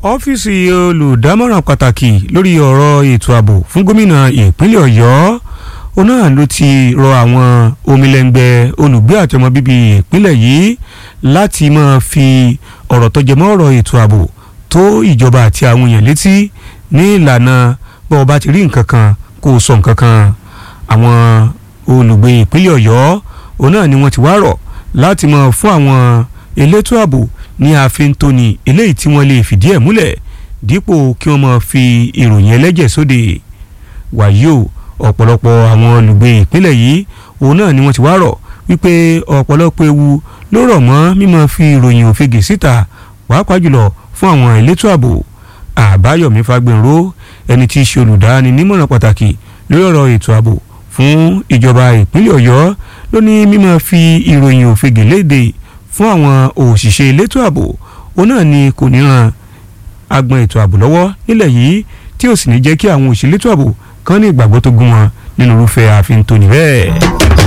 ọ́fíìsì olùdámọ̀ràn pàtàkì lórí ọ̀rọ̀ ètò ààbò fún gómìnà ìpínlẹ̀ ọ̀yọ́ òun náà ló ti rọ àwọn omilẹ̀ngbẹ́ olùgbé àti ọmọ bíbí ìpínlẹ̀ yìí láti máa fi ọ̀rọ̀ tó jẹmọ́ ọ̀rọ̀ ètò ààbò tó ìjọba àti àwọn èèyàn létí ní ìlànà bó o bá ti rí nǹkan kan kó o sọ nǹkan kan àwọn olùgbé ìpínlẹ̀ ọ̀yọ́ òun náà ni wọ́n ti wá rọ̀ láti máa fún àwọn elétò ààbò ní ààfin tóní eléyìí tí wọ́n lè fìdí ẹ̀ múlẹ̀ dípò kí wọ́n máa fi ìròyìn ẹlẹ́jẹ̀ sóde wàyí o ọ̀pọ̀lọpọ̀ àwọn olùgbé ìpínlẹ̀ yìí òun náà ni wọ́n ti wá rọ̀ wípé ọ̀pọ̀lọpọ̀ ewu ló rọ̀ mọ́ mímọ́ fi ìròyìn òfegè síta pàápàá jùlọ fún àwọn elétò ààbò àbáyọ̀mí fagbẹ̀rọ ẹni tí í ṣe olùdáni nímọ̀ràn pàtàkì lórí ọ̀rọ̀ ètò ààbò fún ìjọba ìpínlẹ̀ ọ̀yọ́ ló ní mímọ́ fi ìròyìn òfegè léde fún àwọn òṣìṣẹ́ elétò ààbò òun náà ni kò ní ran agbọn ètò ààbò lọ́wọ́ nílẹ̀ yìí tí ò sì ní jẹ́ kí àwọn òṣìṣẹ́ elétò ààbò kan ní ìgbàgbọ́ tó gún wọn nínú irúfẹ́ ààfin tó ní bẹ́ẹ̀.